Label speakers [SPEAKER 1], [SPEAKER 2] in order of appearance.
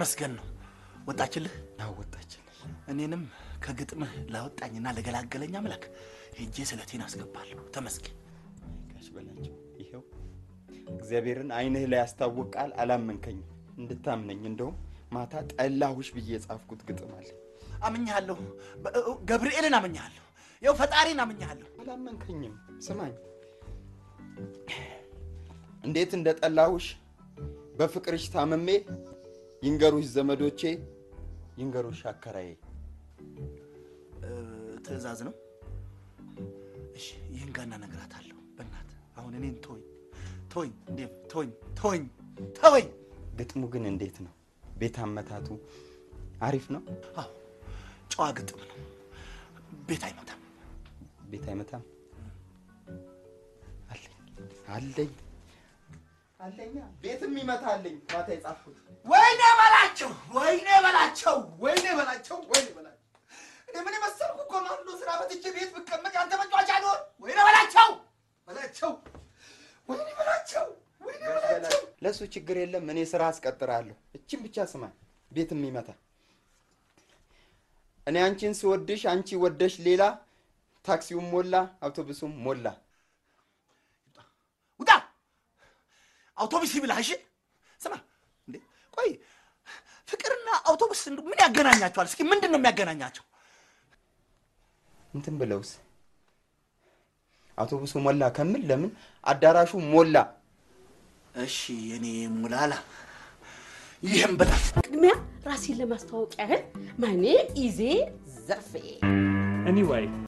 [SPEAKER 1] ተመስገን ነው። ወጣችልህ?
[SPEAKER 2] አወጣችን።
[SPEAKER 1] እኔንም ከግጥምህ ላወጣኝና ለገላገለኝ አምላክ ሄጄ ስለቴን አስገባለሁ። ተመስገን።
[SPEAKER 2] ጋሽ በላቸው ይኸው እግዚአብሔርን አይንህ ላይ ያስታውቃል። አላመንከኝም። እንድታምነኝ እንደውም ማታ ጠላሁሽ ብዬ የጻፍኩት ግጥም አለ።
[SPEAKER 1] አምኛለሁ። በ- ገብርኤልን አምኛለሁ። ያው ፈጣሪን አምኛለሁ።
[SPEAKER 2] አላመንከኝም። ስማኝ እንዴት እንደ ጠላሁሽ በፍቅርሽ ታምሜ ይንገሩሽ ዘመዶቼ፣ ይንገሩሽ አከራዬ።
[SPEAKER 1] እ፣ ትዕዛዝ ነው። እሺ ይህን ጋና እነግራታለሁ። በእናትህ አሁን እኔን ተወኝ፣ ተወኝ፣ እንዴ ተወኝ፣ ተወኝ፣ ተወኝ።
[SPEAKER 2] ግጥሙ ግን እንዴት ነው? ቤት አመታቱ አሪፍ ነው።
[SPEAKER 1] አዎ ጨዋ ግጥም ነው። ቤት አይመታም።
[SPEAKER 2] ቤት አይመታም። አለኝ አለኝ አለኛ ቤትም ይመታልኝ ማታ የጻፍኩት
[SPEAKER 1] ወይኔ በላቸው፣ ወይኔ በላቸው፣ ወይኔ በላቸው፣ ወይኔ በላቸው። እኔ ምን የመሰልኩ ኮማንዶ ስራ በትቼ ቤት ብቀመጥ ያንተ መጫወቻ ልሆን? ወይኔ በላቸው፣ በላቸው፣ ወይኔ በላቸው፣ ወይኔ በላቸው።
[SPEAKER 2] ለእሱ ችግር የለም። እኔ ስራ አስቀጥራለሁ። እችን ብቻ ስማኝ። ቤትም ይመታ እኔ አንቺን ስወድሽ አንቺ ወደሽ ሌላ፣ ታክሲውም ሞላ፣ አውቶቡሱም ሞላ።
[SPEAKER 1] ውጣ! አውቶቡስ ይብላህ። እሺ ስማ፣ እንዴ ቆይ፣ ፍቅርና አውቶቡስ እንደው ምን ያገናኛቸዋል? እስኪ ምንድን ነው የሚያገናኛቸው?
[SPEAKER 2] እንትን ብለውስ አውቶቡሱ ሞላ ከምል ለምን አዳራሹ ሞላ?
[SPEAKER 1] እሺ የኔ ሙላላ፣ ይህም ብላ
[SPEAKER 3] ቅድሚያ ራሴን ለማስተዋወቅ ያህል ማኔ ኢዜ ዘርፌ
[SPEAKER 4] Anyway,